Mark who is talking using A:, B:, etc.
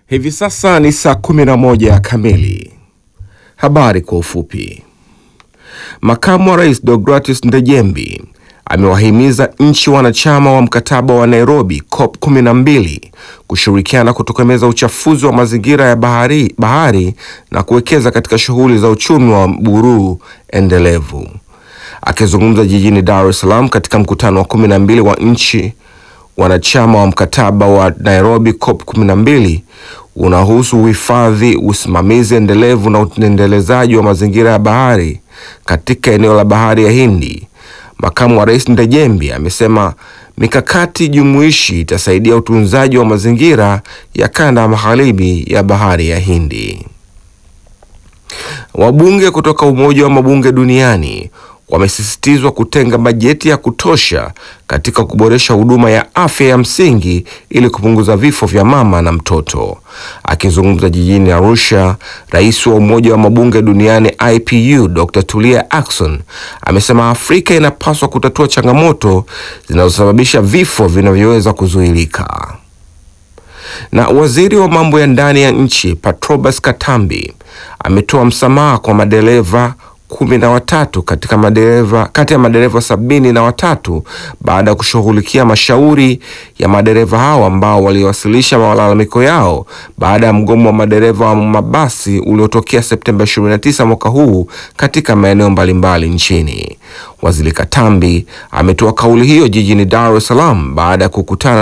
A: Hivi sasa ni saa 11 kamili. Habari kwa ufupi. Makamu wa Rais Deogratis Ndejembi amewahimiza nchi wanachama wa mkataba wa Nairobi COP 12 kushirikiana kutokomeza uchafuzi wa mazingira ya bahari, bahari na kuwekeza katika shughuli za uchumi wa buluu endelevu. Akizungumza jijini Dar es Salaam katika mkutano wa 12 wa nchi wanachama wa mkataba wa Nairobi COP 12 unahusu uhifadhi, usimamizi endelevu na uendelezaji wa mazingira ya bahari katika eneo la bahari ya Hindi. Makamu wa Rais Ndejembi amesema mikakati jumuishi itasaidia utunzaji wa mazingira ya kanda ya magharibi ya bahari ya Hindi. Wabunge kutoka Umoja wa Mabunge Duniani wamesisitizwa kutenga bajeti ya kutosha katika kuboresha huduma ya afya ya msingi ili kupunguza vifo vya mama na mtoto. Akizungumza jijini Arusha, rais wa Umoja wa Mabunge Duniani IPU Dr. Tulia Ackson amesema Afrika inapaswa kutatua changamoto zinazosababisha vifo vinavyoweza kuzuilika. Na waziri wa mambo ya ndani ya nchi Patrobas Katambi ametoa msamaha kwa madereva kumi na watatu katika madereva kati ya madereva sabini na watatu baada ya kushughulikia mashauri ya madereva hao ambao waliwasilisha malalamiko yao baada ya mgomo wa madereva wa mabasi uliotokea Septemba 29 mwaka huu katika maeneo mbalimbali nchini. Waziri Katambi ametoa kauli hiyo jijini Dar es Salaam baada ya kukutana